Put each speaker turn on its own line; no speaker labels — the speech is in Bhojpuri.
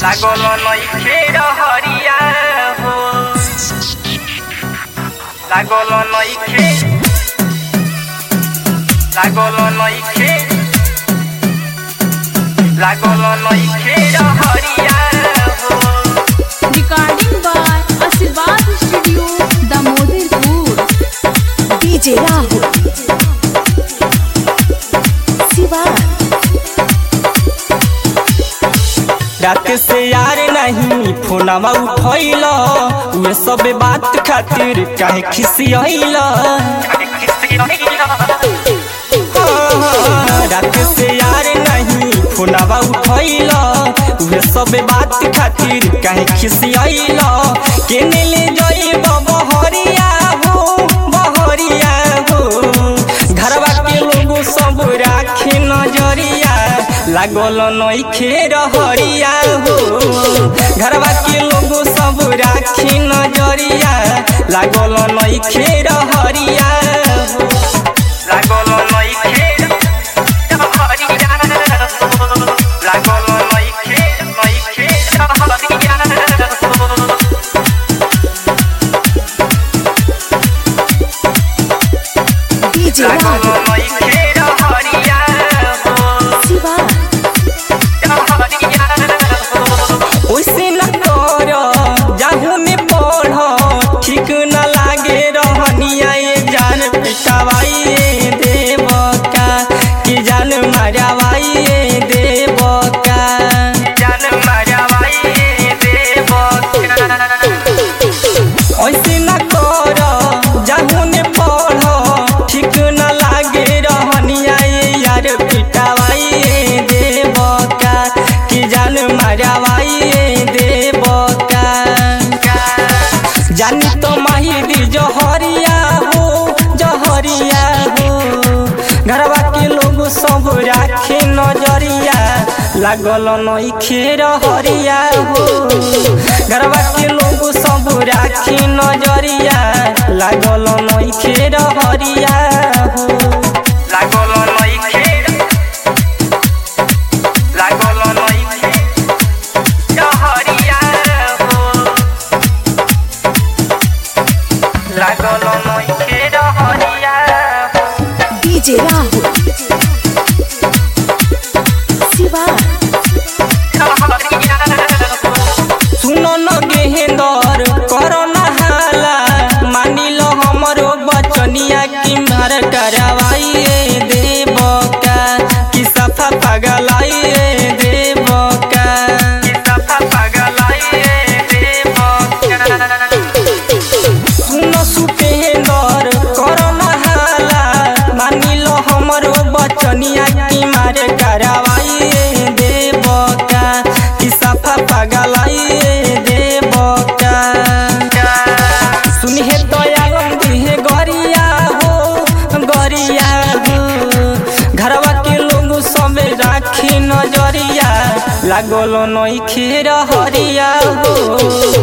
लागल नइखे रहरिया हो लागल नइखे लागल नइखे लागल नइखे रहरिया हो
Recording by Asirvad Studio, Damodarpur.
DJ Rahul. Sivan.
रात से यार नहीं फोनवा उठैल उहे सब बात खातिर काहे खिसियल रात से यार नहीं फोनवा उठैल उहे सब बात खातिर काहे खिसियल केने ले जइब बहरिया हो बहरिया हो घरवा के लोग सब राखे नजरिया लागल नइखे रहरिया हो घरवा के लोग सब राखे नजरिया लागल नइखे रहरिया हो
लागल नइखे रहरिया हो लागल नइखे नइखे रहरिया हो
DJ
लागल
Rahul.
नइखे रहरिया हो
Sivan.
रहरिया हो
ओइसे न कर जाहू में पढ़ ठीक न लागे रहनिया ये जान पिटावाई देव का कि जान मारावाई देव का
जान मारावाई देव
ऐसे न कर जाहू ने पढ़ ठीक न लागे रहनिया ये यार पिटावाई देव का कि जान मारावाई देव का जानी तो माहिर जहरिया हो जहरिया हो घरवा के लोग सब राखे नजरिया लागल नइखे रहरिया हो घरवा के लोग सब राखे नजरिया लागल नइखे रहरिया हो
लागल नइखे लागल नइखे रहरिया हो लागल नइखे रहरिया हो
DJ Rahul. Sivan.
रहरिया हो
सुनो न गेहेंदर कर नहाला मानी लो हमरो बचनिया की मार करवाइए देव का कि सफा पगलाइए देव का
सफा पगलाइए देव
सुनो सुपेंदर कर नहाला मानी लो हमरो बचनिया की मार करवाइए देव का कि सफा पगलाइए देव का सुनिहे दयालम दिहे गरिया हो गरिया हो घरवा के लोग सब राखी नजरिया लागल नइखे रहरिया हो